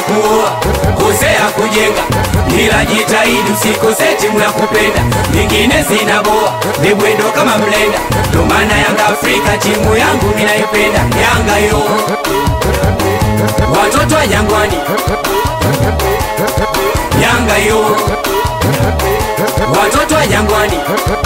kuoa, kosea kujenga, ila jitahidi usikose timu ya kupenda, nyingine zinaboa, ni mwendo kama mlenda, ndo maana Yanga Afrika timu yangu ninaipenda, Yanga yo watoto wa Jangwani, Yanga yo watoto wa Jangwani.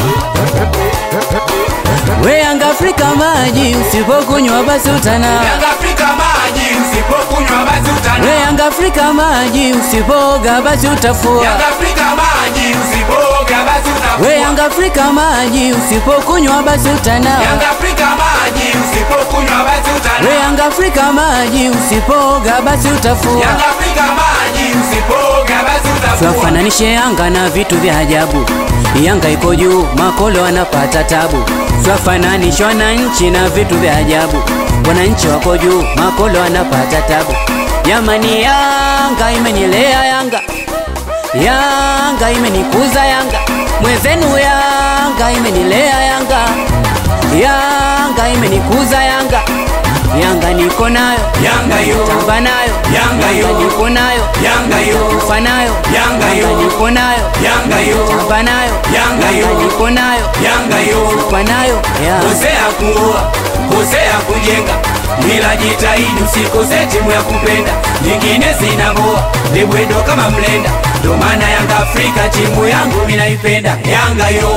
We Yanga Afrika maji, usipokunywa basi utana. Yanga Afrika maji, usipokunywa basi utana. We Yanga Afrika maji, usipoga basi utafua. Yanga Afrika maji, usipoga basi utafua. We Yanga Afrika maji, usipokunywa basi utana. Yanga Afrika maji, usipokunywa basi utana. We Yanga Afrika maji, usipoga basi utafua. Yanga Afrika maji, usipoga basi utafua. Twafananishe Yanga na vitu vya ajabu. Yanga iko juu, makolo wanapata tabu. Twafananishwa wananchi na vitu vya ajabu. Wananchi wako juu, makolo wanapata tabu. Jamani, Yanga imenilea Yanga, Yanga imenikuza Yanga, mwenzenu Yanga imenilea Yanga, Yanga imenikuza Yanga, Yanga niko nayo, Yanga yo, tamba nayo, Yanga yo. niko nayo, Yanga yo, kufa nayo, Yanga yo. niko nayo, Yanga yo, tamba nayo, Yanga yo. niko nayo, Yanga yo. kufa nayo, Yanga. Kosea kuoa, kosea kujenga, ila jitahidi usikose timu ya kupenda, nyingine zinaboa, ni mwendo kama mlenda, ndo maana Yanga Afrika timu yangu minaipenda, Yanga yo,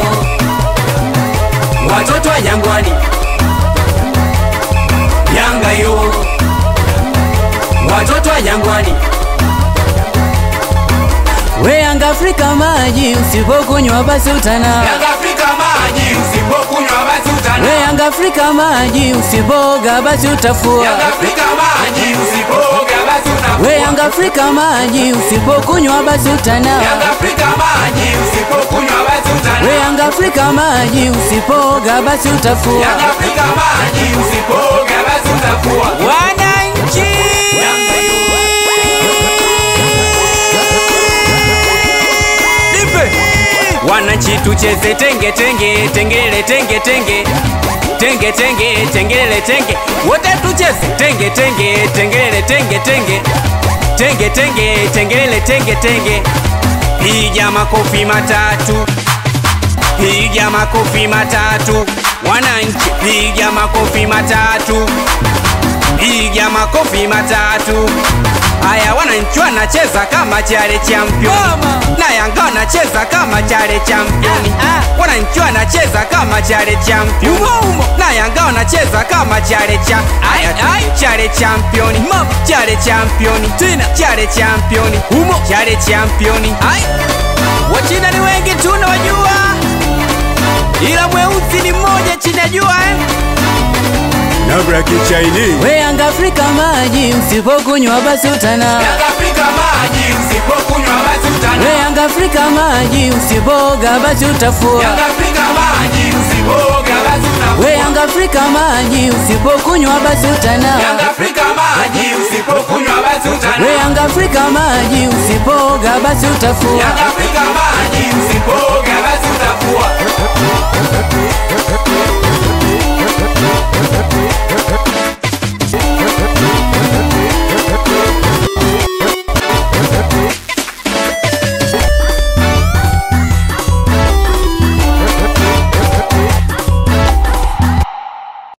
watoto wa Jangwani, Yanga yo, watoto wa Jangwani, We Yanga Afrika maji, usipokunywa basi utana. Yanga Afrika maji, usipokunywa basi utana. We Yanga Afrika maji, usipoga basi utafua. Yanga Afrika maji, usipoga basi utafua. We Yanga Afrika maji, usipokunywa basi utana. Yanga Afrika maji, usipokunywa basi utana. We Yanga Afrika maji, usipoga basi utafua. Yanga Afrika maji, usipoga basi utafua. Wananchi Yanga yo. Wananchi tucheze tenge tenge tengele tenge tenge tenge tenge tengele tenge wote tucheze tenge tenge tengele tenge tenge tenge tenge tengele tenge tenge piga makofi matatu piga makofi matatu wananchi piga makofi matatu piga makofi matatu haya wananchi wanacheza kama chale champion na yanga wanacheza kama chale champion wananchi wanacheza kama chale champion na yanga wanacheza kama chale cha chale champion chale champion tena chale champion humo chale champion wachina ni wengi tunawajua ila mweusi ni mmoja chini ya jua eh? Nabra kichaini We Yanga Afrika maji, usipokunywa basi utana. Yanga Afrika maji, usipokunywa basi utana. We Yanga Afrika maji, usipoga basi utafua. Yanga Afrika maji, usipoga basi utafua. We Yanga Afrika maji, usipokunywa basi utana. Yanga Afrika maji, usipokunywa basi utana. We Yanga Afrika maji, usipoga basi utafua. Yanga Afrika maji, usipoga basi utafua.